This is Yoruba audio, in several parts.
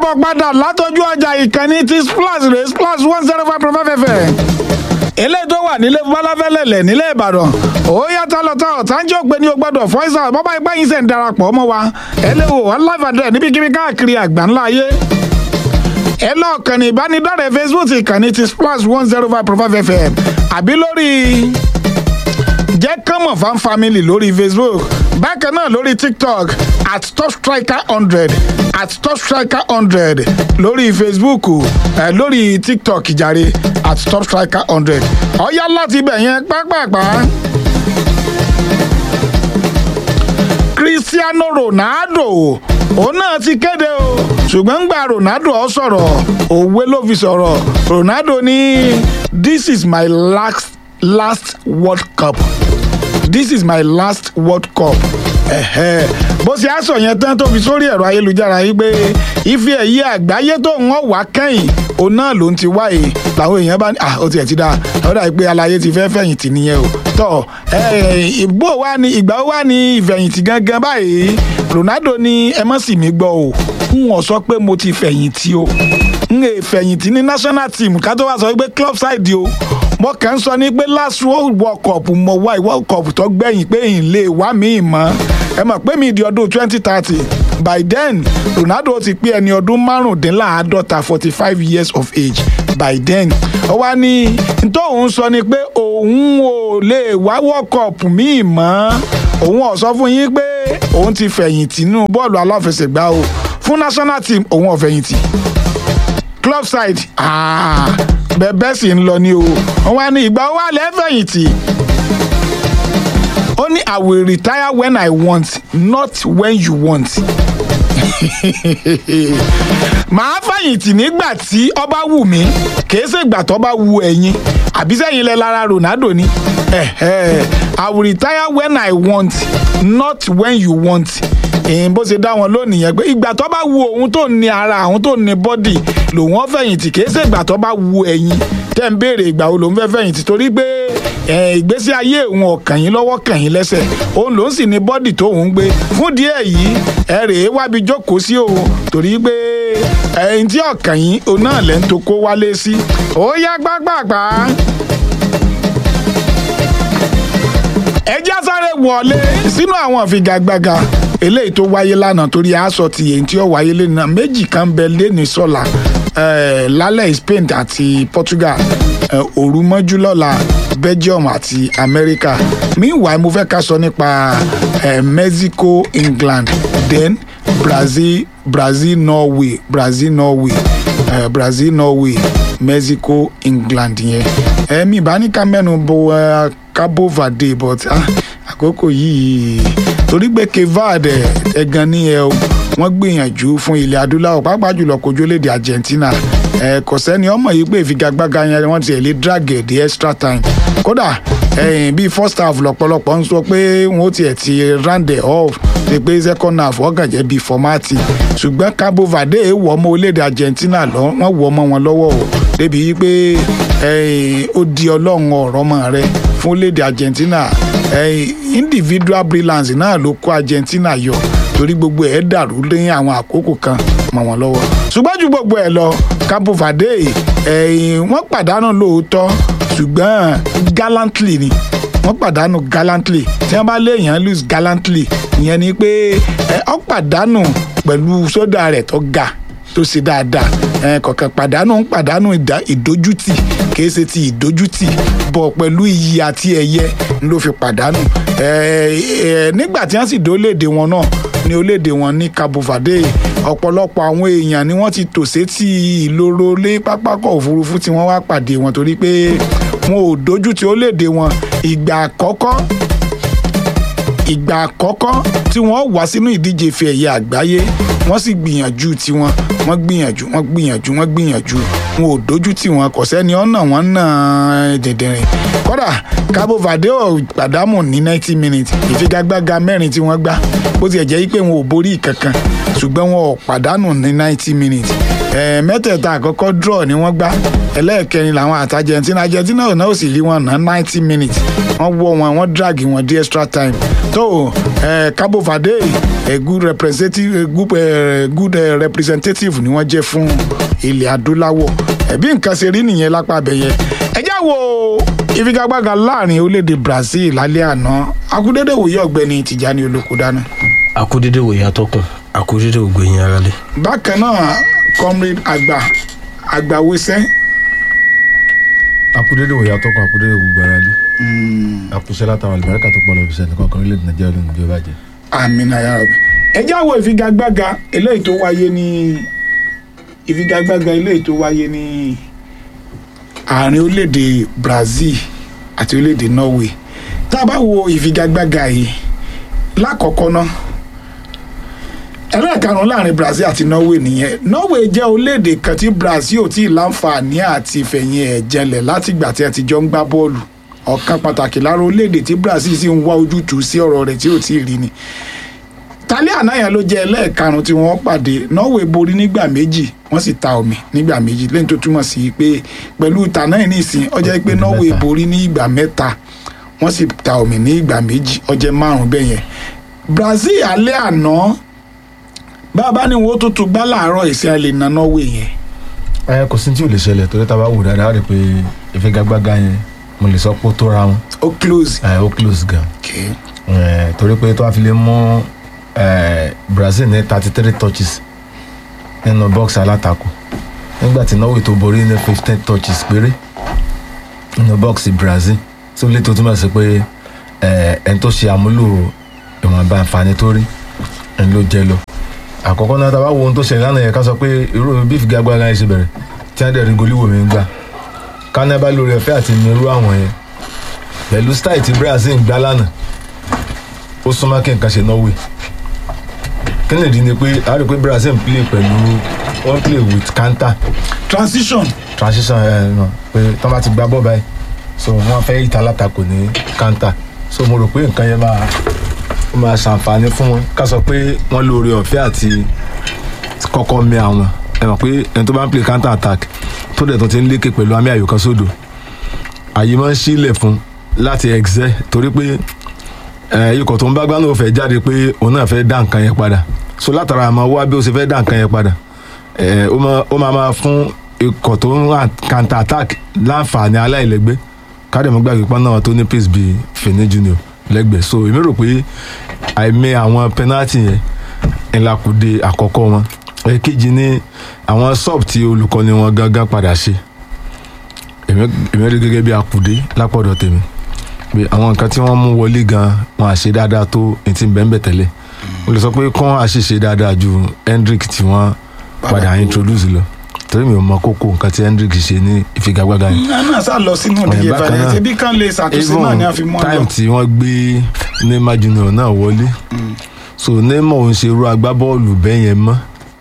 káàbọ̀ padà látọjú ọjà ìkànnì ti splash rè splash one zero five point five fm eléyìí tó wà nílé balafẹ́lẹ̀lẹ̀ nílé ìbàdàn ó yàtọ̀ lọ́tọ̀ ọ̀tánjọ́ pé ní o gbọ́dọ̀ fọ́ìsà bọ́bá ipá yín sẹ̀ ń darapọ̀ mọ́ wa ẹ lè wò wọ́n live and direct níbikíbi káàkiri àgbáńlá ayé ẹ lọ kàn ní ìbánidọ́rẹ̀ẹ́ facebook ìkànnì ti splash one zero five point five fm àbí lórí jẹ́ kánmọ̀ fan family lórí facebook bákan náà lórí tiktok at top striker hundred at top striker hundred lórí facebook ẹ lórí tiktok jàre at top striker hundred ọ̀yá láti ibẹ̀ yẹn pápápá. cristiano ronaldo òun náà ti kéde o ṣùgbọ́n gba ronaldo ọ sọ̀rọ̀ òwe ló fi sọ̀rọ̀ ronaldo ní this is my last last world cup this is my last world cup ẹ̀hẹ́ bó ṣe á sọ yẹn tán tó fi sórí ẹ̀rọ ayélujára yìí pé ife ẹ̀yẹ àgbáyé tó ń wọ́n wá kẹ́yìn òun náà ló ń ti wáyé làwọn èèyàn bá ní à ó tiẹ̀ ti dáa ó dà pé alayé ti fẹ́ fẹ̀yìntì nìyẹn o tọ́ ìbò wa ni ìgbà wa ni ìfẹ̀yìntì gangan báyìí ronaldo ní ẹ mọ̀ sí mi gbọ́ o n ò sọ pé mo ti fẹ̀yìntì o n è fẹ̀yìntì ní national team ká tó wá sọ pé club side o mo kàn ń sọ ní pé last world cup mo wá world cup tó gbẹ̀yìn pé n lè wá mi mọ́ ẹ mọ̀ pé mi di ọdún twenty thirty by then ronaldo ti pé ẹni ọdún márùndínláàádọ́ta forty five years of age by then ó wá ní tóun sọ ni pé òun ò lè wá world cup míì mọ́ òun ò sọ fún yín pé òun ti fẹ̀yìntì nínú bọ́ọ̀lù aláfẹsẹ̀gbá o fún national team òun ò fẹ̀yìntì club side bẹ́ẹ̀ sì ń lọ ní o wọ́n wá ní ìgbà wà lẹ́fẹ̀yìntì ó ní i will retire when i want not when you want màá fẹ̀yìntì nígbà tí ọba wù mí kì í ṣe ìgbà tó bá wù ẹ̀yin àbí sẹ́yìn lẹ lára ronaldo ni i will retire when i want not when you want èyí bó ṣe dá wọn lónìí yẹn pé ìgbà tó bá wu òun tó ní ara òun tó ní bọ́dì lòun ó fẹ̀yìntì kì í ṣe ìgbà tó bá wu ẹ̀yin tẹ́ ń béèrè ìgbà wo lòun fẹ́ fẹ̀yìntì torí pé ìgbésí ayé òun ọ̀kàn yín lọ́wọ́ kàn yín lẹ́sẹ̀ òun lòun sì ní bọ́dì tó òun gbé fún díẹ̀ yìí ẹ rèé wábi jókòó sí òun torí pé ẹyin tí ọ̀kàn yín òun náà lẹ́ ń tó kó wálé sí ó yá gbágbàgbà. ẹ já sáré wọlé sínú àwọn ìfigagbága eléyìí tó wáyé lánàá torí aṣọ ti èyí tí ó wáyé lẹ́nà méjì kan bẹ lẹ́ni sọ́la lálẹ́ Spain àti Portugal òru mọ́jú lọ́la Belgium àti America meanwhile mo fẹ́ ká sọ nípa Mexico England then Brazil Brazil Norway Brazil Norway uh, Brazil Norway Mexico England yẹn ẹ̀mí ìbáníkà mẹ́nu bo Cabo Verde but àkókò yìí torí pé kevad ẹ̀gàn ní ẹ o wọ́n gbìyànjú fún ilẹ̀ adúláwọ̀ pàápàá jùlọ kojú lédè Argentina ẹ kò sẹ́ni ọmọ yìí pé ìfigagbága yẹn wọ́n ti ẹ̀ lé drag ẹ̀ dé extra time kódà ẹ̀yìn bíi first half lọ́pọ̀lọpọ̀ ń sọ pé wọ́n tiẹ̀ ti round it off ni pé second half ọ̀gàn jẹ́ bíi fọ́mátì ṣùgbọ́n Cabo Verde wọ̀ ọmọ orílẹ̀-èdè Argentina lọ wọ́n wọ̀ ọmọ wọn lọ́wọ́ o débi yìí pé ó di ọlọ́run ọ̀rọ̀ mọ́ rẹ fún orílẹ̀-èdè Argentina individual brilliance náà ló kó Argentina yọ torí gbogbo ẹ̀ dàrú lẹ́yìn àwọn àkókò kan mọ́ wọn lọ́wọ́ ṣùgbọ́n ju gbogbo ẹ̀ lọ Cabo Verde wọ́n pàdánù lóòótọ́ ṣùgbọ́n gallantly ni wọ́n pàdánù gallantly tí wọ́n bá léèyàn lose gallantly ìyẹn ni pé ó pàdánù pẹ̀lú sódà rẹ̀ tó ga tó ṣe dáadáa kọ̀ọ̀kan pàdánù ń pàdánù ìdójútì kìí ṣe ti ìdójútì bọ̀ pẹ̀lú iyì àti ẹ̀yẹ ló fi pàdánù nígbà tí wọ́n sì dé orílẹ̀-èdè wọn náà ní orílẹ̀-èdè wọn ní Cabo Verde ọ̀pọ̀lọpọ̀ àwọn èèyàn ni wọ́n ti tò sétí ìloro lé pápákọ̀ òfurufú tí wọ́n wá pàdé wọn torí pé wọn ò dojú ti orílẹ̀-èdè wọn ìgbà àkọ́kọ́ ìgbà àkọ́kọ́ tí wọ́n wá sínú ìdíje ife ẹ̀yẹ àgbáyé wọ́n sì gbìyànjú tiwọn wọ́n gbìyànjú wọ́n gbìyànjú wọ́n gbìyànjú wọn ò dojú tì wọ́n kò sẹ́ni ọ̀nà wọn náà dìndìnrín kódà Cabo Verde ò pàdámù ní ninety minutes ìfigagbága mẹ́rin tí wọ́n gbá bó tiẹ̀ jẹ́ pé wọn ò borí kankan ṣùgbọ́n wọn ò pàdánù ní ninety minutes mẹ́tẹ̀ẹ̀ta àkọ́kọ́ draw ni wọ́n gbá ẹlẹ́ẹ̀kẹrin làwọn àti Argentina Argentina ò náà sì rí wọn ná ninety minutes wọ́n wọ́ wọn wọ́n drag wọn dé extra time tó Cabo Verde a good representative a good, uh, good uh, representative ni wọ́n jẹ́ fún ilẹ̀ adúláwọ̀ ẹ̀bí nǹkan ṣe rí nìyẹn lápá abẹ́yẹ ẹ já wo ìfigagbága láàrin orílẹ̀-èdè Brazil lálẹ́ àná akúndédé wòye ọ̀gbẹ́ni Tìjání Olókùdáná akúdédé wòye atọ́kùn akúdédé ògbẹ̀yìn aráalé. bákan náà comrade àgbà àgbàwésẹ́ akudede wo yàtọ̀ kan akudede gbogbo ara lé àkùsẹ́ látara àlùbáríkà tó pọ̀ lọ́ọ́ fisẹ́ nìkan kan orílẹ̀-èdè nàìjíríà ló ń gbé bàjẹ́. amina yarabi ẹ já wo ìfigagbága eléyìí tó wáyé ní ìfigagbága eléyìí tó wáyé ní àárín orílẹ̀-èdè Brazil àti orílẹ̀-èdè Norway tá a bá wo ìfigagbága yìí lákọ̀ọ́kọ́ náà ẹlẹ́ẹ̀karùn-ún láàrin Brazil àti Norway nìyẹn Norway jẹ́ orílẹ̀-èdè kan tí Brazil ò tí ì láǹfààní àti ìfẹ̀yìn ẹ̀ jẹlẹ̀ látìgbà tí ẹ ti jọ ń gbá bọ́ọ̀lù ọ̀kan pàtàkì lára orílẹ̀-èdè tí Brazil sì ń wá ojútùú sí ọ̀rọ̀ rẹ̀ tí ò tí ì rí ni tálẹ́ àná yẹn ló jẹ́ ẹlẹ́ẹ̀karùn-ún tí wọ́n pàdé Norway borí nígbà méjì wọ́n sì ta omi nígbà méjì lẹ́yìn tó túmọ̀ sí pé pẹ̀lú tàná yìí nìsín ó jẹ́ pé Norway borí ní ìgbà mẹ́ta wọ́n sì ta omi ní ìgbà méjì ó jẹ́ márùn-ún bẹ́ẹ̀ yẹn Brazil alẹ́ àná bàbá ni wọ́n tó tún gbá láàárọ̀ ìsìn àlè na Norway yẹn ẹ kò sí tí ò lè ṣẹlẹ̀ torí tá a bá wò dáadáa rí i pé ìfigagbága yẹn mo lè sọ pé ó tóra wọn ó close. ẹ ó close gan Okay. ẹ torí pé tó a fi lè mú ẹ Brazil ní thirty three touches nínú box alátakò nígbà tí Norway tó borí ní fifteen touches péré nínú box Brazil tí ó lè tó túmọ̀ sí pé ẹ ẹni tó ṣe àmúlò ìwọ̀nba àǹfààní tó rí ẹni ló jẹ lọ àkọ́kọ́ náà tá a bá wo ohun tó ṣẹlẹ̀ lánàá yẹn ká sọ pé irú bí ìfigagbága yẹn ṣe bẹ̀rẹ̀ tí wọ́n dẹ̀ rí goliwoo mi ń gbà kánábà lórí ẹ̀fẹ́ àti nírú àwọn yẹn pẹ̀lú style tí Brazil ń gbá lánàá ó súnmọ́ kí nǹkan ṣe Norway kí ni ìdí ni pé a rí i pé Brazil ń play pẹ̀lú wọ́n play with counter transition transition ẹ̀ náà pé tí wọ́n bá ti gbá bọ́ báyìí so wọ́n fẹ́ ìta látakò ní counter so mo rò pé nǹkan yẹn máa ó máa ṣàǹfààní fún wọn ká sọ pé wọ́n lóore ọ̀fẹ́ àti kọ́kọ́ mi àwọn ẹ mọ̀ pé ẹni tó bá ń play counter attack tó dẹ̀ tó ti ń lékè pẹ̀lú àmì ayò kan sódò àyè máa ń sílẹ̀ fún láti excel torí pé ẹ, ikọ̀ tó ń bá gbá náà fẹ́ jáde pé òun náà fẹ́ dá nǹkan yẹn padà so látara àmọ́ wá bí ó ṣe fẹ́ dá nǹkan yẹn padà ẹ, ó máa- ó máa máa fún ikọ̀ tó ń ra counter attack láǹfààní aláìlẹ́gbẹ́ kádẹ́mọ́ gbàgbé pọ́n náà tó ní pace bíi Fini Junior lẹ́gbẹ̀ẹ́ so èmi rò pé àìmọ̀ àwọn penalty yẹn ńlá kù dé àkọ́kọ́ wọn èkejì ní àwọn sub tí olùkọ́ni wọn gángan padà ṣe èmi èmi rí gẹ́gẹ́ bí akùdé lápọ̀dọ̀ tèmi pé àwọn nǹkan tí wọ́n mú wọlé gan wọn àṣe dáadáa tó etí ń bẹ́ẹ̀ tẹ́lẹ̀ o lè sọ pé kán àṣìṣe dáadáa ju Hendrick tí wọ́n padà introduce lọ torí mi ò mọ kókó nǹkan tí Hendrick ṣe ní ìfigagbága yẹn ẹ náà sá lọ sínú ìdíje bákan ìfàyà náà, ṣe bí kan lè ṣàtúnṣe náà ni a fi mọ́ ọ time lọ. tí wọ́n gbé Neymar Junior náà wọlé so Neymar ò ń ṣe irú agbábọ́ọ̀lù bẹ́ẹ̀ yẹn mọ́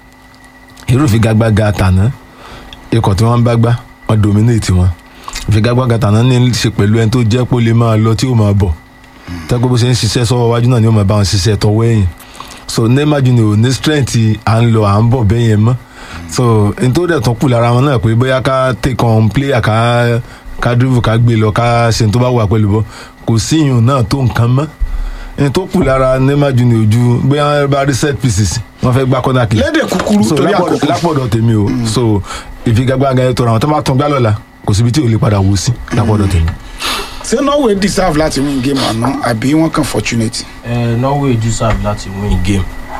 irú ìfigagbága tàná ikọ̀ tí wọ́n bá gbá wọ́n dominate wọn ìfigagbága tàná ní í ṣe pẹ̀lú ẹni tó jẹ́ pé ó lè máa lọ tí ó máa bọ̀ tẹ́gbẹ́ bó ṣe ń ṣiṣẹ́ sọ́wọ́ wájú náà ni ó máa bá wọn ṣiṣẹ́ tọwọ́ ẹ̀yìn so Neymar Junior ò ní strength à ń lọ à ń bọ̀ bẹ́ẹ̀ yẹn mọ́ so n tó dẹ̀ tún kù lára wọn náà pé bóyá ká take on player ká ká dribble ká gbé lọ ká ṣe n tó bá wà pẹ̀lú bọ́ kò sí ìyún náà tó nǹkan mọ́ n tó kù lára Neymar Junior ojú bóyá bá rí set pieces wọ́n fẹ́ gbá corner kick lédè kúkúrú so torí lápọ̀dọ̀ àkókò lápọ̀dọ̀ tèmi o so ìfigagbága yẹn tọrọ àwọn tó bá tún gbá lọ́la kò síbi tí ò lè padà wò sí lápọ̀dọ̀ tèmi. ṣé Norway deserve láti win game àná àbí wọ́n kàn fortunate. Eh, Norway deserve láti win game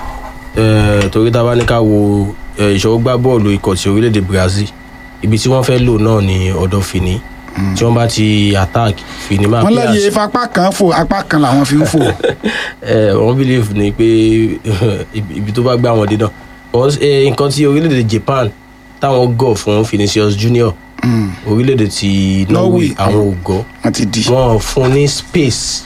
Eh, torí tá a bá ní ká wo eh, ìṣòro gbá bọ́ọ̀lù ikọ̀ ti orílẹ̀-èdè Brazil ibi tí wọ́n fẹ́ lò náà ni ọ̀dọ̀ Fini tí wọ́n bá ti attack Fini máa wọ́n play láyé as- apá kan fò apá kan làwọn fi ń fò. Eh, wọ́n believe ni pé ibi ibi tó bá gbá wọn dé náà Because, eh, nǹkan tí orílẹ̀-èdè Japan táwọn gọ̀ fún Vinicius Junior orílẹ̀-èdè ti Norway Norway, àwọn ò gọ̀ wọ́n ti di. wọn fún ní space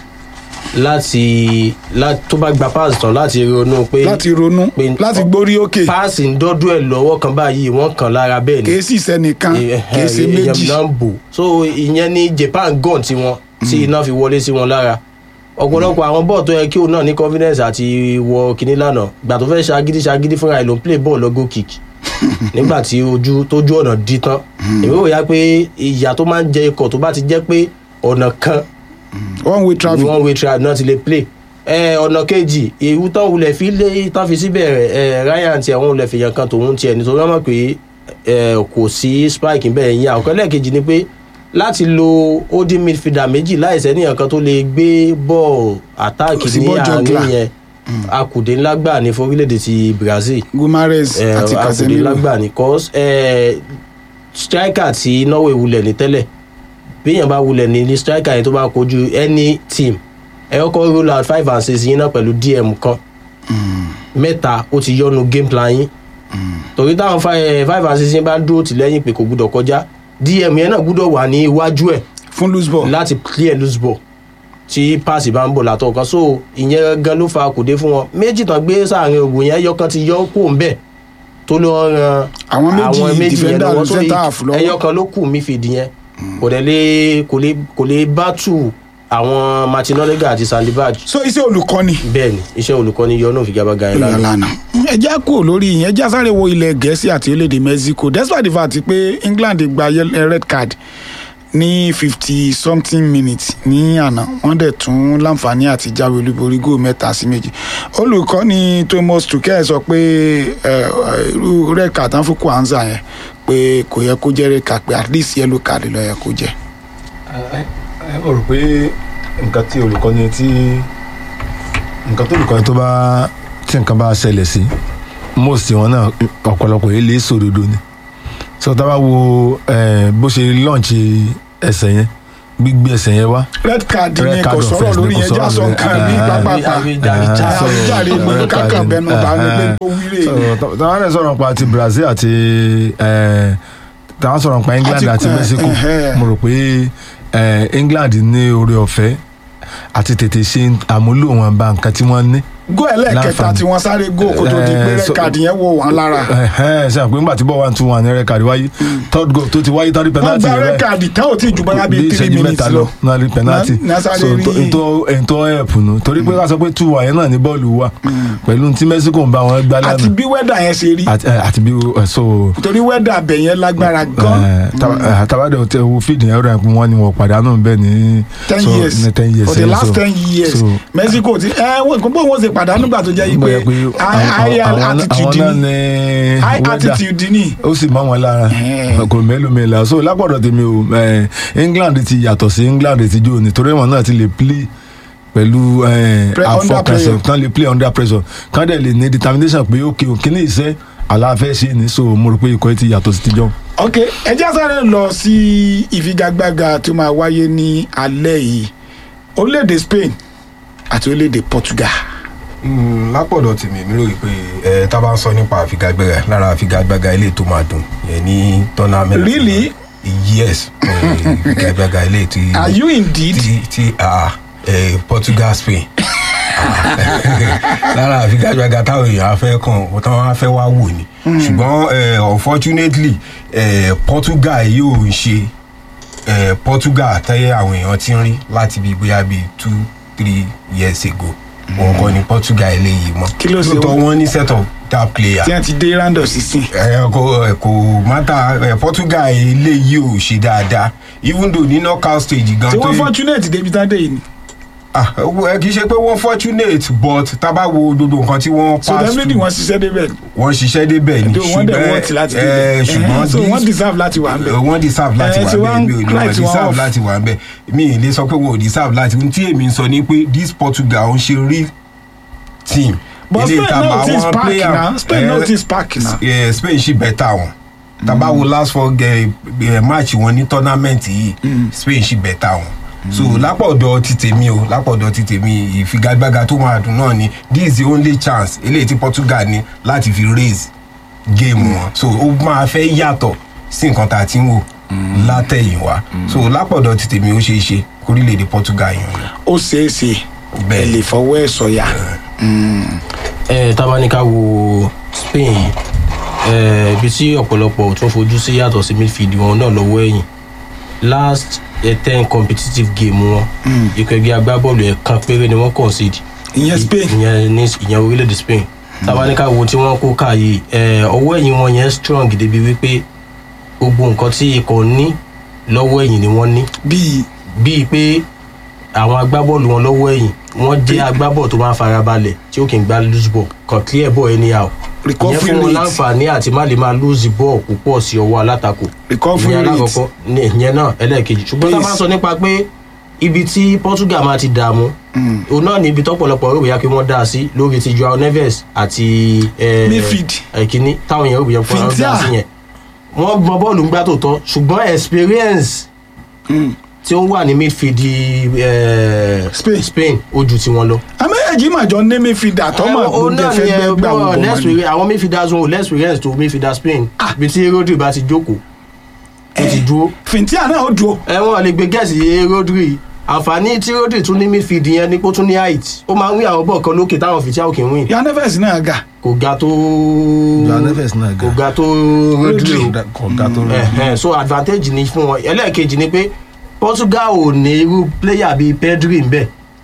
láti láti tó bá gba pass tán láti ronú pé láti ronú pé- láti gbórí òkè pass ń dọ́dún ẹ̀ lọ́wọ́ kan báyìí wọ́n kàn lára bẹ́ẹ̀ ni kìí sì sẹ́nìkan kìí ṣe èèyàn méjì. náà ń bò so ìyẹn ní Japan gàn tiwọn tí iná fi wọlé sí wọn lára ọ̀pọ̀lọpọ̀ àwọn bọ́ọ̀ tó yẹ kí òun náà ní confidence àti wọ kinní lánàá gbà tó fẹ́ ṣagídí ṣagídí fúnra ẹ̀ ló ń play ball lọ́gọ́ kick nígbà tí ojú tójú ọ̀nà dí tán èmi ò yá pé ìyà tó máa ń jẹ ikọ̀ tó bá ti jẹ́ pé ọ̀nà kan one way traffic. one way trial náà ti lè play ẹ ọ̀nà kejì ewu tán wulẹ̀ fi lé tán fi síbẹ̀ ẹ ryan tiẹ̀ wọn wulẹ̀ fi yan kan tòun tiẹ̀ nítorí wọn mọ̀ pé ẹ kò sí spike bẹ́ẹ̀ yín àkọ́kọ́ lẹ́ẹ̀kejì ni pé láti lo holding midfielder méjì láìsẹ́ níyàn kan tó lè gbé bọ́ọ̀ àtáàkì Kò sí ní ball juggler. àárín yẹn akùdé ńlá gbà ní forílẹ̀-èdè ti brazil gumares ẹ, àti akùdé casemiro ńlá gbà ní cause ẹ, striker tí norway wulẹ̀ ní tẹ́lẹ̀ béèyàn bá wulẹ̀ ní ní striker yẹn tó bá kojú any team ẹ kọ́kọ́ roll out five and six yín náà pẹ̀lú dm kan mẹ́ta ó ti yọnu game plan yín torí táwọn fi- five and six yín bá dúró tì lẹ́yìn pé kò gbúdọ̀ kọjá dm yẹn náà gbúdọ̀ wà ní iwájú ẹ̀ fún loose ball láti clear loose ball tí paasi bá ń bọ̀ látọ̀ kan so ìyẹn gan ló fa kòdé fún wọn méjì tán gbé sáàrin ògùn yẹn ẹyọ kan ti yọ kó ń bẹ̀ tó lọ ran Àwọn méjì defender lọ́wọ́. So, center half lọ́wọ́. ẹyọ kan ló kù midfield yẹn kò dẹ̀ lè kò lè kò lè bá tù àwọn martin odegaard àti sandibaj so iṣẹ́ olùkọ́ni bẹ́ẹ̀ ni iṣẹ́ olùkọ́ni yọ náà figagbága yẹn lánàá. lánàá ẹjẹ́ kúrò lórí ìyẹn ẹjẹ́ sáré wo ilẹ̀ gẹ̀ẹ́sì àti orílẹ̀-èdè mexico despite the fact pé england gba yel- red card ní fifty something minutes ní àná wọ́n dẹ̀ tún láǹfààní àti jáwé olúborí góò mẹ́ta sí méjì olùkọ́ni thomas tuchel sọ pé ẹ, irú red card tán fún kwanza yẹn pé kò yẹ kó jẹ́ red card pé at least yellow card ló yẹ kó jẹ́ ẹ mo rò pé nǹkan tí olùkọ́ni tí nǹkan tó olùkọ́ni tó bá tí nǹkan bá ṣẹlẹ̀ sí most wọn náà ọ̀pọ̀lọpọ̀ yìí lè sòdodo ni so tá a bá wo eh, bó ṣe launch ẹsẹ̀ yẹn gbígbé ẹsẹ̀ yẹn wá red card Red ni card kò sọ̀rọ̀ offense ni lórí kò yẹn sọ̀rọ̀ jásọ̀ lórí- nǹkan ní Ah, pápápá àwíjàre- àwíjàre ni Red card kákan ni. bẹnu bá ní pé Ah, ó wílé so ni. tá- táwọn ẹ̀ sọ̀rọ̀ pa ti brazil àti eh, táwọn sọ̀rọ̀ pa england Àti- àti eh, mexico eh, eh. mo rò pé eh, england ní oore ọ̀fẹ́ àti tètè ṣe àmúlò wọn bá nǹkan tí wọ́n ní gó ẹlẹ́ẹ̀kẹta Láǹfààní. tí wọ́n sáré gó kó tó di pé Eh, red so- card yẹn wò wọ́n lára ṣe àpé ńgbà tí bọ́ one two one ní rẹ́kàdì wáyé third goal tó ti wáyé tán rí wọ́n penalty gba yẹn red báyìí. card tán ò tí ì ju bọ́lá bíi bí three ìṣẹ́jú minutes mẹ́ta lọ lọ náà rí penalty Na- na sáré so rí- ètò ètò ẹ̀pù nù torí pé ká sọ pé two one yẹn náà ní bọ́ọ̀lù wà pẹ̀lú tí mexico ń bá wọn gbá àti lánàá bí wẹ́dà yẹn ṣe rí àti eh, àti bí eh, so torí wẹ́dà abẹ yẹn lágbára gan tabadẹ tẹ wo fídì yẹn rẹ wọn ni wọn pàdánù bẹ́ẹ̀ ní ten so, years ní ten years for the yẹn, last so- ten years so, mexico ti ẹ wọ́n kò bó wọn ṣe pàdánù gbà tó jẹ́ yí pé bóyá pé high àwọn- àwọn- attitude àwọn náà ni ní high weather. attitude ni ó sì mọ wọn lára Eh. kò mélòó mélòó so lápọ̀dọ̀ tèmi o eh, england ti yàtọ̀ sí england ti jó ni torí wọn náà ti lè play pẹ̀lú eh, Pre- under àfọkànsẹ̀ pressure. kán lè play under pressure kán dẹ̀ lè ní determination pé ok o kíní ìṣe aláfẹ́ ṣe ni so mo rò pé ikọ̀ yìí ti yàtọ̀ sí tijọ́. ok ẹ jẹ́ sáré lọ sí ìfigagbága tó máa wáyé ní alẹ́ yìí orílẹ̀-èdè spain àti orílẹ̀-èdè portugal Mm, lápọ̀dọ̀ tèmi mi ròyìn pé ẹ tá a bá ń sọ nípa àfigagbága lára àfigagbága ilé tó máa dùn yẹn ní tournament. Really? yes eh, àfigagbága ilé tí are you indeed tí tí ah, eh, portugal spain Ah, lára àfigagbága táwọn èèyàn á fẹ́ kàn táwọn á fẹ́ wá wò ni ṣùgbọ́n eh, unfortunately eh, portugal yóò ń ṣe eh, portugal tẹ́yẹ àwọn èèyàn ti ń rí láti bí bóyá bíi two three years ago wọn kọ́ ni portugal eléyìí mọ́ Kí ló ṣe lóòótọ́ wọ́n? wọ́n ní set of that player tí wọ́n ti dé round of sixteen ẹ kò ẹ kò mátà ẹ portugal eléyìí ò ṣe dáadáa even though ní knockout stage gan tí wọ́n yẹ- fortunate débi tán dé yìí ni ah ẹ kì í ṣe pé wọ́n fortunate but tá a bá wo gbogbo nǹkan tí wọ́n so pass definitely through wọ́n ṣiṣẹ́ débẹ̀ wọ́n ṣiṣẹ́ débẹ̀ ni tó wọ́n dẹ̀ wọ́ọ̀tì láti ẹ débẹ̀ ṣùgbọ́n so wọ́n this- deserve láti wà ń bẹ̀ wọ́n deserve láti Eh, wà so bẹ́ẹ̀ wọ́n mi ò ní write wọ́n wọn deserve off. láti wà bẹ́ẹ̀ mi ì lè sọ pé wọ́n ò deserve láti ohun tí èmi ń sọ ni pé this portugal ń ṣe real team but Eléyìí spain tá a náà bá ti wọn spark player- na spain eh, náà ti spark na eh, spain ṣì bẹ́tà wọn tàbá wo last four eh, eh, match wọn ní tournament yìí spain ṣì bẹ́tà wọn so lápọ̀dọ̀ ti tèmi o lápọ̀dọ̀ ti tèmi ìfigagbága tó máa dùn náà ni this is the only chance eléyìí tí portugal ní láti fi raise game wọn so ó máa fẹ́ yàtọ̀ sí nǹkan tá a ti ń wò látẹ̀yìnwá so lápọ̀dọ̀ ti tèmi ó ṣeé ṣe kórílẹ̀-èdè portugal yàn ni. ó ṣeé ṣe ẹ Bẹ́ẹ̀. lè fọwọ́ ẹ̀ sọ̀yà ẹ tábánikà wo spain yìí ẹ ibi tí ọ̀pọ̀lọpọ̀ ò tún fojú sí yàtọ̀ sí midfield wọn náà lọ́wọ́ ẹ̀yìn last eh, ten competitive game wọn ikọ̀ ẹgbẹ́ agbábọ́ọ̀lù ẹ̀kan péré ni wọ́n concede ìyẹn spain ìyẹn ní ìyẹn orílẹ̀-èdè spain tábánikà wo tí wọ́n kó káyé ẹ ọwọ́ ẹ̀yìn wọn yẹn strong débi wípé gbogbo nǹkan tí ikọ̀ ní lọ́wọ́ ẹ̀yìn ni wọ́n ní bíi bíi pé àwọn agbábọ́ọ̀lù wọn lọ́wọ́ ẹ̀yìn wọ́n jẹ́ agbábọ̀ tó máa ń farabalẹ̀ tí ó kì í gba loose ball kan clear ball anyhow Recovery ìyẹn fún wọn rate. láǹfààní àti má lè máa lose ball púpọ̀ sí ọwọ́ alátakò Recovery ìyẹn rate. alákọ̀ọ́kọ́ ní ìyẹn náà ẹlẹ́ẹ̀kejì ṣùgbọ́n tá a bá Pace. sọ nípa pé ibi tí Portugal máa ti dààmú òun náà ní ibi tọ́pọ̀lọpọ̀ rò bóyá kí wọ́n dá a sí lórí ti Joao Neves àti eh, Midfield. ẹ̀kíní táwọn èèyàn rò bóyá kí wọ́n dá a sí Fintia. yẹn wọ́n mọ bọ́ọ̀lù ń gbá tòótọ́ ṣùgbọ́n experience Mm. tí ó wà ní midfield eh, Spain. Spain ó ju tiwọn lọ. àmẹ́yẹ̀jì màjọ ní midfielder tọ́mọ̀ ó gbọ́dọ̀ náà fẹ́ ni ẹ gbẹ́ gbà bọ́ gbogbo wọn ni. lẹ́sìrì àwọn midfielders wọn ò lẹ́sìrìẹ́nsì tó midfielder Spain bí tí Rodri bá ti jókòó tó ti dúró fìntíà náà ó dúró ẹ̀wọ̀n lè gbé gẹ̀ẹ́sì Rodri àǹfààní tí Rodri tún ní midfield yẹn ni pé ó tún ní height ó máa ń wí àwọn bọ́ọ̀ kan lókè táwọn fìtíà òkè ń win Joao Neves náà ga kò ga tó Joao Neves náà ga. kò ga tó Rodri o kọ̀ọ̀ká tó rẹ̀. Ẹ̀hẹ́n, so advantage ni fún wọn ẹlẹ́ẹ̀kejì ni pé Portugal ò ní irú player bíi Pedri ńbẹ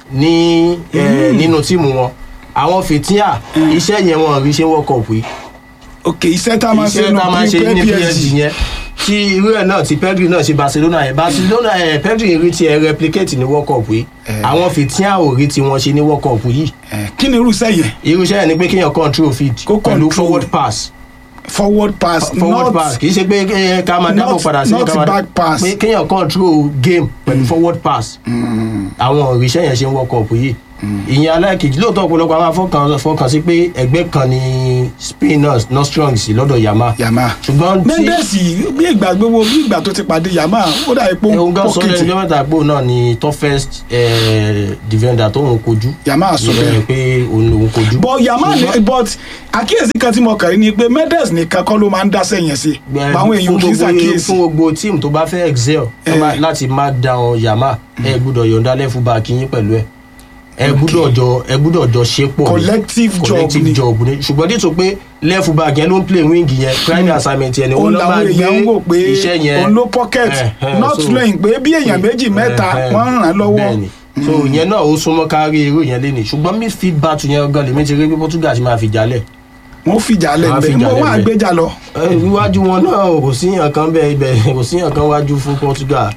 ní eh, nínú tíìmù wọn àwọn fìtíà iṣẹ́ yẹn wọn rí ṣe World Cup yìí ok iṣẹ́ tá a máa ṣe iṣẹ́ nù tá a máa ṣe ní PSG PSG yẹn tí irú ẹ̀ náà ti Pedri náà ṣe Barcelona yẹn Barcelona ẹ̀ Pedri rí tiẹ̀ replicate ní World Cup yìí àwọn fìtíà ò rí tiwọn ṣe ní World Cup yìí Eh, kí ni irúṣẹ́ yẹn irúṣẹ́ yẹn ni pé kéèyàn control field Kó pẹ̀lú control. forward pass forward pass forward not pass kì í ṣe pé eh, ká máa dábò not- padà sí not ká máa- back pass. pé kéèyàn control game pẹ̀lú forward pass àwọn òrìṣẹ́ yẹn ṣe ń World Cup yìí ìyẹn aláìkejì lóòótọ́ ọ̀pọ̀lọpọ̀ àwọn afọ́kàn fọkàn sí pé ẹgbẹ́ kan ní Spain náà not strong sí lọ́dọ̀ Yama Yama ṣùgbọ́n tí Mendes bí ìgbà gbogbo bí ìgbà tó ti pàdé Yama ó dà ipò ohun gan sọ lẹ́nu pọ́kìtì ọjọ́ mẹ́ta pé òun náà ni toughest eh, defender tó ń kojú Yama sọ Ìyẹn bẹ́ẹ̀ pé òun lòun kojú but Yama ni Ṣùgbọ́n- but àkíyèsí kan tí mo kàn rí ni pé Mendes nìkan kọ́ ló máa ń dáṣẹ́ yẹn sí báwọn èèyàn fún kì í gbogbo ṣàkíyèsí fún gbogbo tíìmù tó bá fẹ́ excel tó bá- Eh. láti mark down Yama ẹ gbúdọ̀ yọ̀ǹda lẹ́fù bá kíyín pẹ̀lú ẹ̀ ẹ gbúdọ̀ jọ ẹ gbúdọ̀ jọ ṣe pọ̀ ni. Collective job collective ni. job ni ṣùgbọ́n díẹ̀ tó pé lẹ́fù bá yẹn ló ń play wing yẹn primary assignment yẹn ni òun òun ló máa làwọn gbé èèyàn ń wò pé iṣẹ́ yẹn òun ló pocket Eh, eh, not so- knowing pé bí èèyàn méjì mẹ́ta Eh, eh, wọ́n ń ràn án lọ́wọ́ bẹ́ẹ̀ni. so ìyẹn náà ó súnmọ́ kárí irú yẹn lé ní ṣùgbọ́n midfield battle yẹn gan lèmi ti rí pé Portugal ti máa fi jálẹ̀ wọ́n fìjà Wọ́n á lẹ́gbẹ̀ẹ́ fìjà mo wọ́n lẹ́gbẹ̀ẹ́. àgbéjà lọ Eh, iwájú wọn náà kò sí yàn kan bẹ́ẹ̀ ibẹ̀ kò sí yàn kan wájú fún Portugal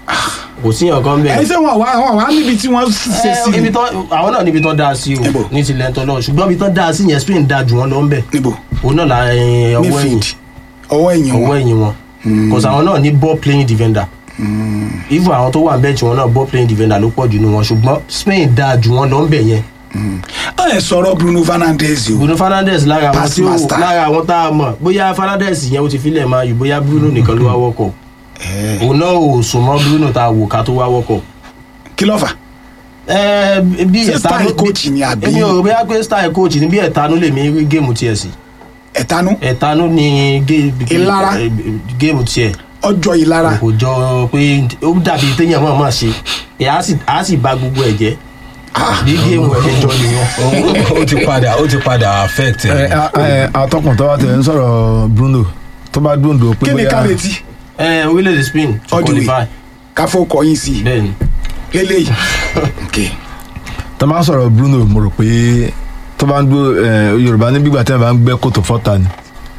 kò sí yàn kan bẹ́ẹ̀. ẹ̀yin sẹ́ wọn wá wọn wá níbi tí wọ́n ṣe sí Eh, ibi tán àwọn náà níbi tán dáa sí o Níbo? ní tilẹ̀ tán náà ṣùgbọ́n ibi tán dáa sí yẹn Spain dáa jù wọ́n lọ ń bẹ̀ níbo òun náà la eh, ọwọ́ ẹ̀yìn midfield ọwọ́ ẹ̀yìn ọwọ́ wọn ẹ̀yìn wọn cause àwọn náà ní ball playing defender even àwọn tó wà ń bẹ́ẹ̀tì wọn náà ball playing defender ló pọ̀ jù nínú wọn ṣùgbọ́n Spain dáa jù wọ́n lọ ń bẹ̀ yẹn ọ̀ ẹ̀ sọ̀rọ̀ Bruno Fernandes o Bruno Fernandes lára àwọn Pass tí ó master. lára àwọn tá a mọ̀ bóyá Fernandes yẹn ó ti filẹ̀ máa yù bóyá Bruno nìkan ló wá wọ́kọ̀ òun náà ò sùn mọ́ Bruno tá a wò ká tó wá wọ́kọ̀ kí ló fà ẹ bí Ṣé ẹ̀tanú style coach ni àbí? èmi ò rò bóyá pé style coach ni bí ẹ̀tanú lèmi rí géèmù tiẹ̀ sí ẹ̀tanú ẹ̀tanú ni gé- Ìlara. eh, géèmù tiẹ̀ ọjọ́ ìlara kò jọ pé ó dàbí téèyàn mọ̀ mọ̀ ṣe ẹ̀ á sì á sì bà gbogbo ẹ̀ jẹ́ bí géèmù ẹ̀ ṣe jọ nìyẹn. ó ti padà ó ti padà affect ẹ ẹ. ẹ atọ́kùn tó bá tẹ̀ ń sọ̀rọ̀ Bruno tó bá dúndò pé kí ni ká retí ẹ orílẹ̀-èdè Spain to All the way. qualify káfọ́ kọyìn sí i bẹ́ẹ̀ ni lélẹ́yìí ok tó bá ń sọ̀rọ̀ Bruno mo rò pé tó bá ń dúró ẹ, Yorùbá ní gbígbà tí wọn bá ń gbẹ́ kòtò fọ́ta ni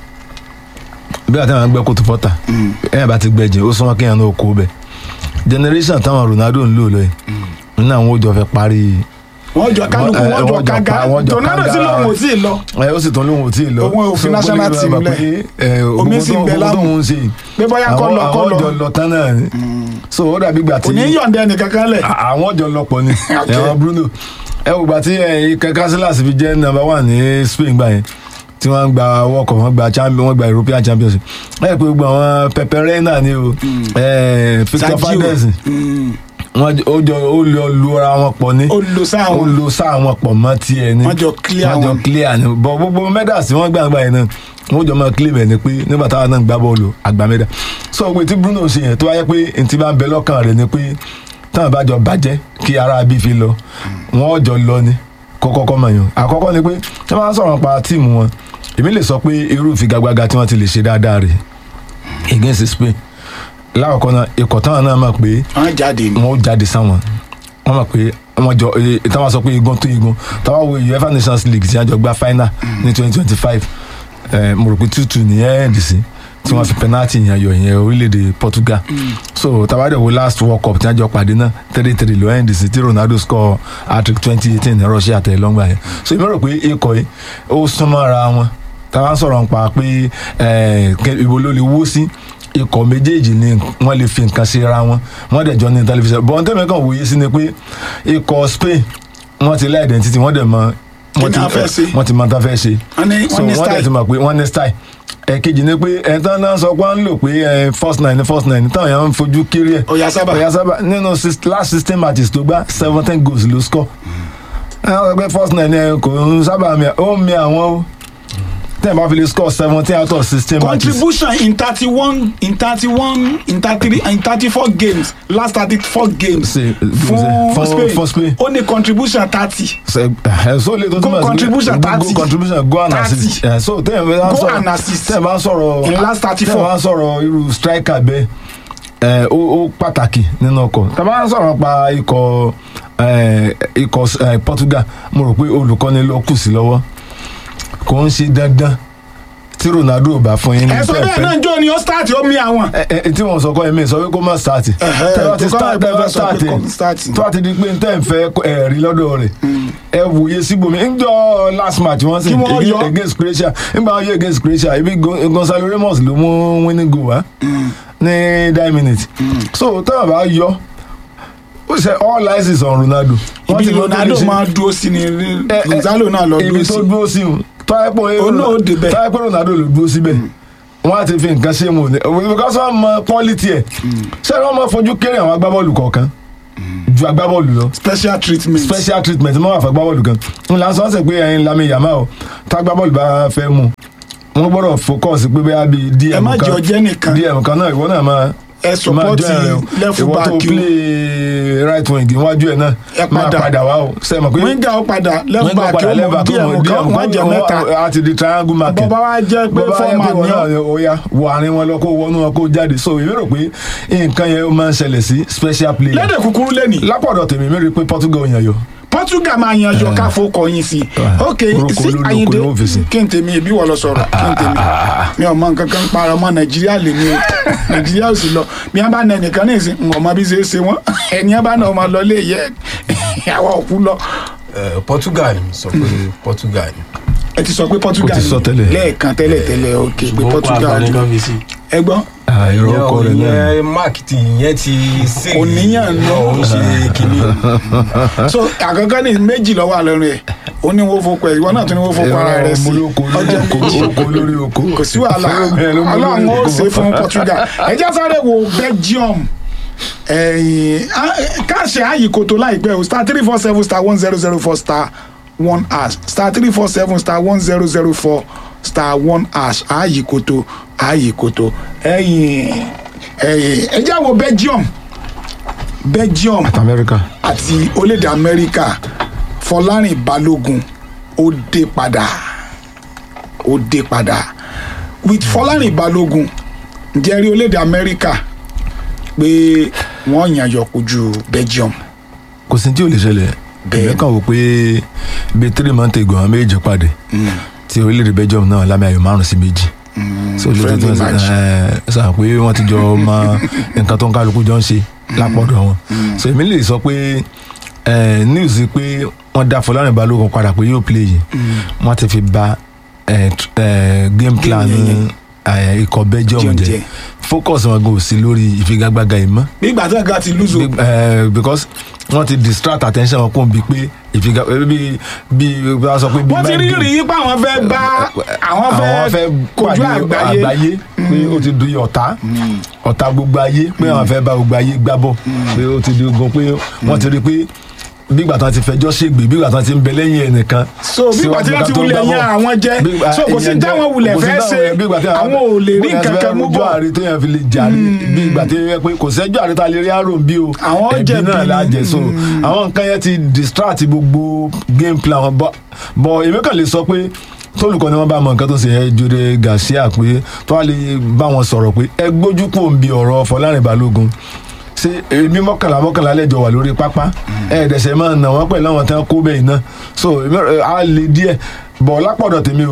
gbígbà tí wọn bá ń gbẹ́ kòtò fọ́ta ẹ̀yìn bá ti gbẹ́ jìn ó súnmọ́ kéèyàn náà kó bẹ̀ generation táwọn Ronaldo ń lò lọ yìí nínú àwọn òjò fẹ́ parí wọ́n jọ kálukú Wọ́n- wọ́n eh, jọ wọ́n jọ kága pa- wọ́n jọ Ronaldo kága. sí lòun ò tí ì lọ ẹ ó sì tún lóhun ò tí ì lọ Òun ò fi So, national gbogbo team ìgbà lẹ̀. pé, ẹ, Omi gbogbo sì ń tó- bẹ gbogbo lámù. tóun ń ṣe pé bóyá kọ́ àwọn lọ kọ́ àwọn lọ ọjọ́ lọ tán náà ni so ó dàbí ìgbà kò tí ní yọ̀ǹda ẹnì kankan lẹ̀ àwọn ọjọ́ lọ́pọ̀ ni Okay. ẹ̀wọ̀n Bruno ẹ wò gbà tí ike Casillas fi jẹ́ number one ní Spain gbà yẹn tí wọ́n ń gba World Cup wọ́n gba champion wọ́n gba European Championship ẹ pé gbogbo àwọn Pepe Reina ni o ẹ, Victor Sergio. Fernandez Mm. wọ́n ó jọ ó lọ lura wọn pọ̀ ní ó lo ó sáwọn lo sáà wọn pọ̀ mọ́ tiẹ̀ ni Wọ́n jọ clear wọ́n jọ wọn. clear ni bọ̀ gbogbo medals tí wọ́n gbà gbà yẹn náà wọ́n jọ máa claim ẹ̀ ni pé nígbà táwọn náà ń gbá bọ́ọ̀lù àgbà mẹ́dà so pé tí Bruno ṣe yẹn tó wáyé pé n ti bá ń bẹ lọ́kàn rẹ̀ ni pé táwọn bá jọ bàjẹ́ kí ara bí fi lọ wọ́n jọ lọ ni kọ́kọ́kọ́ mọ̀ yàn àkọ́kọ́ ni pé tí wọ́n bá sọ̀rọ̀ pa tíìmù wọn èmi lè sọ pé irú ìfigagbága tí wọ́n ti lè ṣe dáadáa rẹ̀ against Spain lákọ̀ọ́kọ́ náà ikọ̀ táwọn náà mọ̀ pé wọ́n jáde ni wọn ó jáde sáwọn wọn mọ̀ pé wọn jọ ee táwọn sọ pé igun tó igun táwọn wo uefa nations league tí wọn jọ gba final ní twenty twenty five mo rò pé two two nìyẹn ẹ̀ẹ́dì sí tí wọ́n fi penalty yẹn yọ ìyẹn orílẹ̀-èdè Portugal so tabadẹ wo last World Cup tí wọ́n jọ pàdé náà three three ló end sí tí Ronaldo score hat-trick twenty eighteen ní Russia tẹ̀ lọ́ngbà yẹn so èmi rò pé ikọ̀ yìí ó súnmọ́ ara wọn táwa ń sọ̀rọ̀ nípa pé eh, kẹ- ibo ló lè wó sí ikọ̀ méjèèjì ni wọ́n lè fi nǹkan ṣe ra wọn wọ́n dẹ̀ jọ ní tẹlifíṣàn bọ́n tẹ́mi kan wòye sí ni pé ikọ̀ Spain wọ́n ti lá identity wọ́n dẹ̀ mọ Kí ni a fẹ́ ṣe? wọ́n ti mọ tá fẹ́ ṣe Wọ́n ní- so wọ́n ní wọ́n dẹ̀ style. ti mọ̀ pé wọ́n ní style ẹ̀kejì ni pé ẹ̀ńtán náà sọ pé wọ́n ń lò pé eh, first nine first nine táwọn èèyàn ń fojú kéré ẹ̀ Oyarzabal. Oyarzabal nínú six- last sixteen matches tó gbá seventeen goals ló score ẹ wọ́n sọ pé first nine ẹ kò ń sábà mi ó ń mi àwọn o tẹ́ẹ̀ bá fi lè score seventeen out of sixteen matches contribution in thirty one in thirty one in thirty three in thirty four games last thirty four games Ṣe- fún fún- Spain fún Spain. ó ní contribution thirty Ṣe- ẹ, so le tó Goal túmọ̀ sí pé contribution go- go 30. contribution go and 30. assist ẹ, so tẹ́ẹ̀ bá Goal sọ̀rọ̀ and assist. tẹ́ẹ̀ bá sọ̀rọ̀ In last 34. tẹ́ẹ̀ bá sọ̀rọ̀ irú striker bẹ́ẹ̀ ẹ, ó ó pàtàkì nínú ọkọ̀ tẹ́ẹ̀ bá sọ̀rọ̀ pa ikọ̀ ẹ, ikọ̀ ẹ, Portugal mo rò pé olùkọ́ni ló kù sí lọ́wọ́ kò ń ṣe dandan tí Ronaldo ò bá fún yín ní ẹ sọ tẹ́ẹ̀ bẹ́ẹ̀ fẹ́ náà jọ ni ó start ó mi àwọn. ẹ ẹ tí wọn sọ kọ ẹmí sọ pé kó má start Ẹ̀hẹ́, tẹ bá ti tó kọ́ start tẹ ẹgbẹ́ bá sọ pé start kó start. tó bá ti di pé n tẹ́ ń fẹ́ ẹ rí lọ́dọ̀ rẹ̀ ẹ wòye síbòmí ńjọ́ last match wọ́n sì Kí wọ́n yọ. against Croatia nígbà wọn yọ against Croatia ibi Gon- Gonzalo Ramos ló mú winning goal wá ní nine minutes so tọ́wọ́ bá yọ ó ṣe all eyes is on Ronaldo Wọ́n ibi ti mọ tó Ronaldo lè ṣe máa dúró sí ni ẹ, ẹ, Gonzalo náà lọ ibi dúró tó sí. dúró sí o tọ́yẹ́pọ̀ Òun náà ó débẹ̀. tọ́yẹ́pọ̀ Ronaldo ló dúró síbẹ̀ wọ́n á ti fi nǹkan ṣe mu ní because wọ́n mọ quality ẹ̀ ṣé wọ́n mọ fojú kéré àwọn agbábọ́ọ̀lù kọ̀ọ̀kan ju agbábọ́ọ̀lù lọ special treatment. special treatment mọ́ àfẹ́ agbábọ́ọ̀lù kan n là ń sọ ọ́ sẹ́ pé ẹ̀yin Lamine Yamal o tá agbábọ́ọ̀lù bá fẹ́ mu wọ́n gbọ́dọ̀ focus pé bẹ́ẹ̀ bí ẹ DM má kan jọ jẹ́ nìkan DM kan náà ìwọ náà máa ẹ support left ìwọ tó back o. play right wing níwájú ẹ̀ náà Ẹ máa padà. padà wá o sẹ́ẹ̀ mọ̀ pé winger ó padà left wọ́n back padà ó left mọ back ó mọ díẹ̀ kan wọ́n jẹ mẹ́ta a ti di triangle market bọ́bá wa jẹ́ pé bọ́bá yẹ fọ́ọ̀mà pé wọn ni náà ó ni ó yá wọ àárín wọn lọ kó wọnú wọn kó jáde so èmi rò pé nǹkan yẹn ó máa ń ṣẹlẹ̀ sí special player lédè kúkúrú lẹ́nì lápọ̀dọ̀ tèmi mi rí i pé Portugal yàn yọ Portugal máa yanjọ káfó kọyìn sí Ah. ok Orúkọ sí olórí Ayinde oko ni wọ́n fi sí. kí n tèmi ìbí wọ̀ lọ sọ̀rọ̀ kí n tèmi mi ò mọ nǹkan kan para ọmọ Nàìjíríà lè ní o Nàìjíríà ò sì lọ bí wọn bá nà ẹnìkan ní ìsìn ń ọmọ bí ṣe é ṣe wọn ẹni wọn bá nà ọmọ lọ lé yẹ àwọn òkú lọ Eh, Portugal ni sọ pé Portugal ni. ẹ ti sọ pé Portugal Ó ti sọ ni. tẹ́lẹ̀. lẹ́ẹ̀kan tẹ́lẹ̀ tẹ́lẹ̀ ok pé ṣùgbọ́n kó Portugal àgbà ni nìkan fi sí. ẹ gbọ́ ìrọ̀ ọkọ rẹ̀ náà ìyẹn mark ti ìyẹn ti sè Kò níyàn nù. ó ń ṣe kínní. so àkọ́kọ́ ní méjì lọ́wọ́ àlọ́run ẹ̀ ó ní wọ́n fokọ ẹ̀ ìwọ náà tún ní wọ́n fokọ ara rẹ̀ sí olóko ọjọ́ méjì oko lórí oko kò sí wàhálà Bẹ́ẹ̀ ló mú lórí ọlọ́run ó oko. ṣe fún Portugal ẹ jẹ́ sáré wo Belgium ẹ̀yìn káàṣẹ àyíkòtò láìpẹ́ o star three four seven star one zero zero four star one hash star three four seven star one zero zero four star one hash àyíkòtò àyíkòtò ẹ̀yìn ẹ̀yìn ẹ jẹ́ wo Belgium Belgium America àti orílẹ̀-èdè amẹ́ríkà fọlárìn balógun ó dé padà ó dé padà with fọlárìn balógun ǹjẹ́ rí orílẹ̀-èdè amẹ́ríkà pé wọ́n yàn yọ kojú belgium kò sí tí ò lè ṣẹlẹ̀ Bẹ́ẹ̀. èmi kàn wò pé bíi three months ago àwọn méjì pàdé tí orílẹ̀-èdè Belgium náà lámì ayò márùn sí méjì so lè tó friendly tó match. ẹ sàn pé wọ́n ti jọ mọ nǹkan tó ń kálukú jọ ń ṣe lápọ̀dọ̀ wọn so èmi lè sọ pé ẹ, news pé wọ́n dá Fọlárìn Balógun padà pé yóò play yìí wọ́n ti fi ba ẹ, tr- ẹ, game plan yẹn yẹn. ẹ, ikọ̀ Belgium Belgium jẹ́ jẹ́. focus wọn kò sí lórí ìfigagbága yìí mọ́ nígbà tí nǹkan ti lùzò Big- eh, because wọ́n ti distract attention wọn kún bí pé ìfiga bí bí bí wọ́n sọ pé bí wọ́n ti rí mind rí game. i pé àwọn fẹ́ bá àwọn àwọn fẹ́ fẹ́ kojú pàdé àgbáyé pé ó ti di ọ̀tá ọ̀tá gbogbo ayé pé àwọn fẹ́ bá gbogbo ayé gbá bọ̀ pé ó ti di ogun pé wọ́n ti rí pé bí ìgbà tán ti fẹjọ́ ṣègbè bí ìgbà tán ti ń bẹ lẹ́yìn ẹnìkan so bí ìgbà tí wọ́n ti wulẹ̀ yan àwọn jẹ́ so kò sí táwọn wulẹ̀ fẹ́ ṣe àwọn ò lè rí nǹkan kan mú bọ̀ àrí tó yẹn fi lè jàre bí ìgbà tí yẹn pé kò sẹ́jọ́ àrí tá a lè rí àrùn bí o Àwọn ẹbí jẹ̀bi náà ni. la jẹ so àwọn nǹkan yẹn ti distract gbogbo game plan wọn bọ bọ èmi kàn lè sọ pé tólùkọ́ ni wọ́n bá mọ nǹkan tó ṣe yẹn Jode Garcia pé tó wà lè bá wọn sọ̀rọ̀ pé ẹ gbójú kò ń bi ọ̀rọ̀ Fọlárìn Balógun ṣe èmi mọ́kànlá mọ́kànlá lẹ́jọ́ wà lórí pápá ẹ̀ẹ́dẹ̀sẹ̀ máa nà wọ́n pẹ̀lú àwọn tí wọ́n kó bẹ́ẹ̀ náà so èmi, ẹ, á lè díẹ̀ bọ̀ lápọ̀dọ̀ tèmi o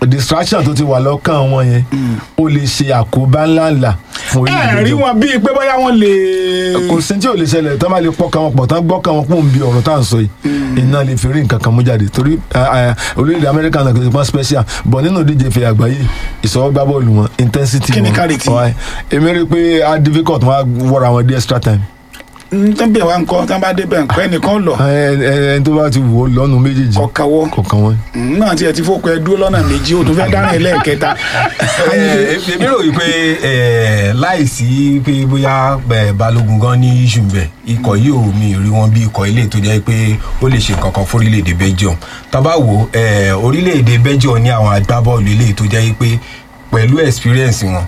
distraction tó ti wà lọ́kàn wọn yẹn ó lè ṣe àkóbá ńláńlá fún ẹ orílẹ̀-èdè rí Belgium. wọn bíi pé bóyá wọn lè. kò sí tí ò lè ṣẹlẹ̀ tán bá lè pọ́ kan wọn pọ̀ tán gbọ́ kan wọn kún bí ọ̀rọ̀ tá à ń sọ yìí iná lè fi rí nǹkan kan mú jáde torí eh, eh, orílẹ̀-èdè amẹ́ríkà náà kò sí pọ́n special bọ̀ nínú ìdíje ìfẹ́ àgbáyé ìsọwọ́gbá bọ́ọ̀lù wọn intensity Kí ni wọn quality? ọ̀hán. èmi rí i pé á difficult wọn á wọ́ra wọn dé extra time tó ń bẹ̀ wá nǹkan tó ń bá débẹ̀ nǹkan ẹnìkan lọ ẹ ẹ ẹni tó bá ti wò ó lọ́nu méjèèjì kọ̀ọ̀kanwọ́ kọ̀ọ̀kan wọn. náà tiẹ̀ ti fọ́kọ ẹ dúró lọ́nà méjì ó tún fẹ́ dáná ẹlẹ́ẹ̀kẹta. Eh, èmi rò wípé eh, láìsí pé bóyá eh, balógun gan ní issue bẹ ikọ̀ yìí ò mi rí wọn bí ikọ̀ ilé tó jẹ́ pé ó lè ṣe kankan fún orílẹ̀-èdè belgium tábà wò eh, orílẹ̀-èdè belgium ní àwọn agbábọ́ọ̀lù ilé tó jẹ́ pé pẹ̀lú experience wọn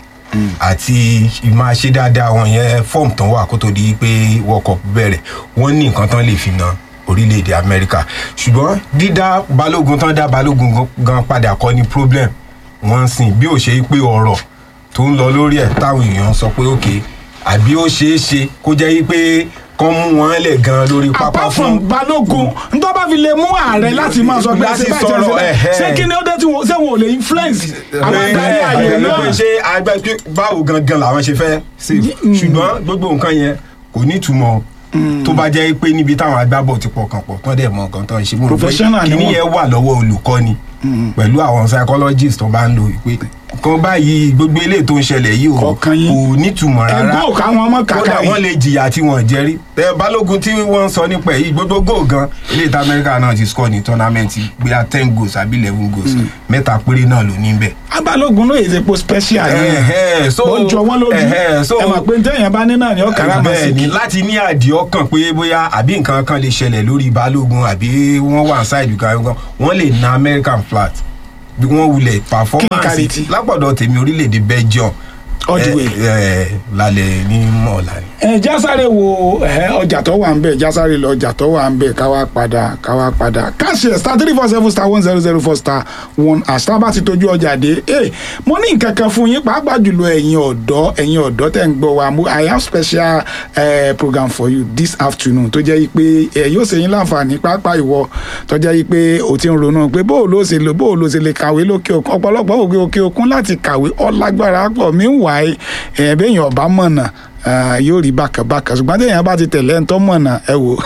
àti máa ṣe dáadáa wọn yẹn form tán wà kó tó di pé world cup bẹ̀rẹ̀ wọ́n ní nǹkan tán lè fi na orílẹ̀-èdè amẹ́ríkà ṣùgbọ́n dídá balógun tán dá balógun gan- gan padà kọ́ ni problem wọ́n ń sìn bí ó ṣe pé ọ̀rọ̀ tó ń lọ lórí ẹ̀ táwọn èèyàn sọ pé òkè àbí ó ṣeé ṣe kó jẹ́ pé kán mú wọn lẹ̀ gan lórí pápá apart from fún balógun ntọ́ bá fi lè mú ààrẹ láti máa sọ pé Láti ṣe báyìí sọ̀rọ̀, ṣe ẹ̀hẹ́. ṣé kí ni ó dé tí wọn ṣé wọn ò lè influence àwọn adarí ààyè pé náà ṣé agbẹ́ pé báwo gangan làwọn ṣe fẹ́ ṣe ṣùgbọ́n gbogbo nǹkan yẹn kò ní ìtumọ̀ tó bá jẹ́ pé níbi táwọn agbábọ̀ ti pọkàn pọ̀ tán dẹ̀ mọ nǹkan tán ṣe mú un pé Professional ni kíní wọ́n. yẹn wà lọ́wọ́ olùkọ́ni pẹ̀lú àwọn psychologist tó bá ń lo ìpè kan báyìí gbogbo eléyìí tó ń ṣẹlẹ̀ yìí ò Kọ̀ọ̀kan yín. kò nítumọ̀ rárá ẹgbẹ́ òkà wọn mọ́ kàkà kódà wọ́n yìí lè jìyà tí wọ́n jẹ́rí ẹ balógun tí wọ́n ń sọ nípa ẹ̀ yìí gbogbo goal gan ilé ìta amẹ́ríkà náà ti score ní tournament gbéra ten goals àbí eleven goals mẹ́ta péré náà ló ní bẹ́ẹ̀ abalógun ló yẹ epo special Ẹ̀hẹ́, so- ó jọ wọn lójú ẹ̀hẹ́, so- ẹ mọ̀ pé ntẹ́yìn bá ní náà ni ó kàrà máa bẹ́ẹ̀ sí ni kí láti ní àdì ọkàn pé bóyá àbí nǹkan kan lè ṣẹlẹ̀ lórí balógun àbí wọ́n wà ṣáìdì kan gan wọ́n lè na american flat bí wọ́n wulẹ̀ performance quality? lápọ̀dọ̀ tèmi orílẹ̀-èdè belgium All the way. ẹ, ẹ, lálẹ́ ní mọ̀ọ́lá ni. ẹ jásáré wo ẹ, ọjà tó wà ń bẹ jásáré lọ ọjà tó wà ń bẹ káwá padà káwá padà káṣí ẹ star three four seven star one zero zero four star one àṣà bá ti tójú ọjà dé ẹ mo ní nǹkan kan fún yín pàápàá jùlọ ẹ̀yin ọ̀dọ́ ẹ̀yin ọ̀dọ́ tẹ̀ ń gbọ́ wa mo i have special uh, program for you this afternoon tó jẹ́ pé ẹ yóò ṣe yín láǹfààní pàápàá ìwọ tó jẹ́ pé o ti ń ronú pé bó o ló ṣe lò bó o ló ṣe lè kàwé lókè òkun ọ̀pọ̀lọpọ̀ òkè òkè òkun láti kàwé ọlágbára pọ̀ mí wà ẹ̀ bẹ́ẹ̀ yàn ọ̀bá mọ̀nà Ah, yóò rí bákàbákà ṣùgbọ́n téèyàn bá ti tẹ̀lé ẹ̀ńtọ́ mọ̀nà ẹ wò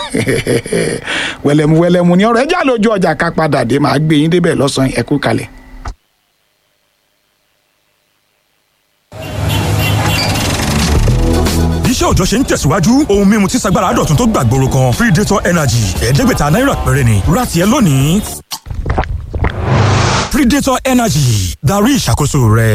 wẹ̀lẹ̀mú wẹ̀lẹ̀mú ni ọ̀rọ̀ ẹja lójú ọjà ká padà dé màá gbé yín débẹ̀ lọ́sàn-án ẹ kú kalẹ̀. iṣẹ́ òòjọ́ ṣe ń tẹ̀síwájú ohun mímu tí sagbára dọ̀tun tó gbàgbóró kan predator energy ẹ̀ẹ́dẹ́gbẹ̀ta náírà péré ni ra tiẹ̀ lónìí. predator energy darí ìṣàkóso rẹ.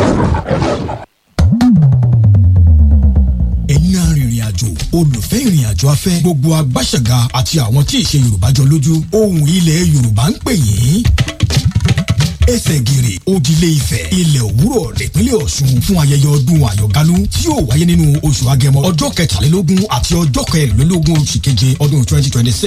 ẹ̀yin arìnrìn àjò olùfẹ́ ìrìn àjò afẹ́ gbogbo agbáṣẹ̀gà àti àwọn tí ìṣe yorùbá jọ lójú ohùn ilẹ̀ yorùbá ń pè yín ẹsẹ̀ gìrì òdìlé ifẹ̀ ilẹ̀ òwúrọ̀ nípínlẹ̀ ọ̀ṣun fún ayẹyẹ ọdún àyọ̀gálú tí yóò wáyé nínú oṣù agẹmọ ọjọ́ kẹtàlélógún àti ọjọ́ kẹrìnlélógún oṣù keje ọdún twenty twenty six